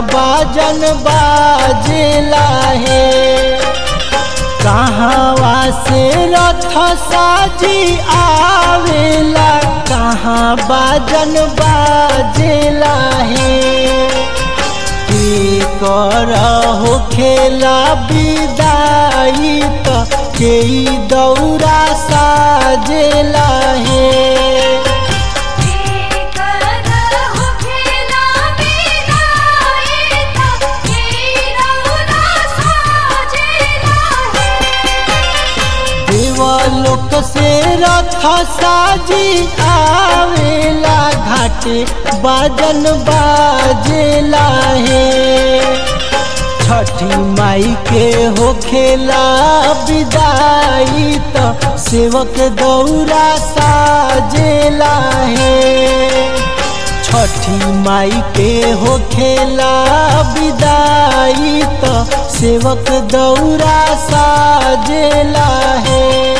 बाजन बाजेला है कहवा से रथ साजी आवेला कहाँ बाजन बाजेला है कर हो खेला विदाई त के दौरा साजेला है देवलोक से रथ साजी आवेला घाटे बाजन बाजेला है छठी माई के हो खेला विदाई त सेवक दौरा साजेला है छठी माई के हो खेला विदाई त सेवक दौरा साजेला है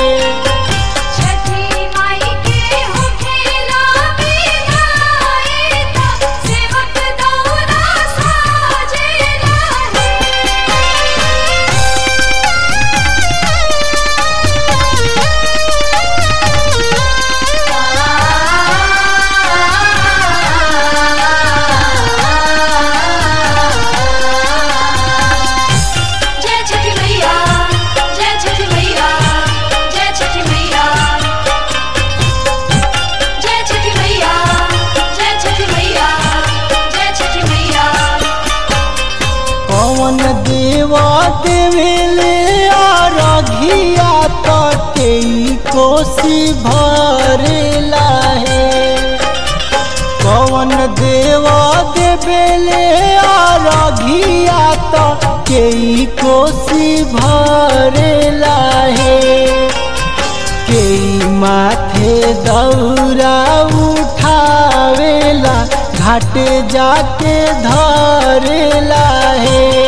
पवन देव देवेले अरघिया तटे कोसी भरेला है पवन देव देवेले अरघिया तटे कोसी भरेला है के माथे दौरा उठावेला घाट जाके धरेला है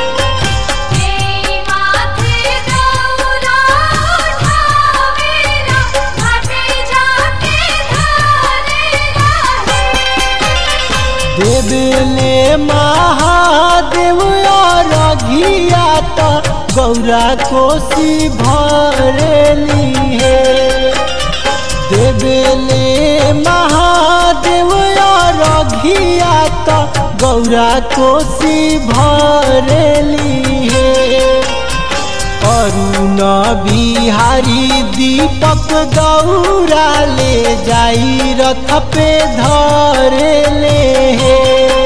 देवले महादेव रघिया तो गौरा कोसी भरेली है देवले महादेव रघिया तो गौरा कोसी भरेली है अरुण बिहारी दीपक गौरा ले जाई रथ पे धरे ले हे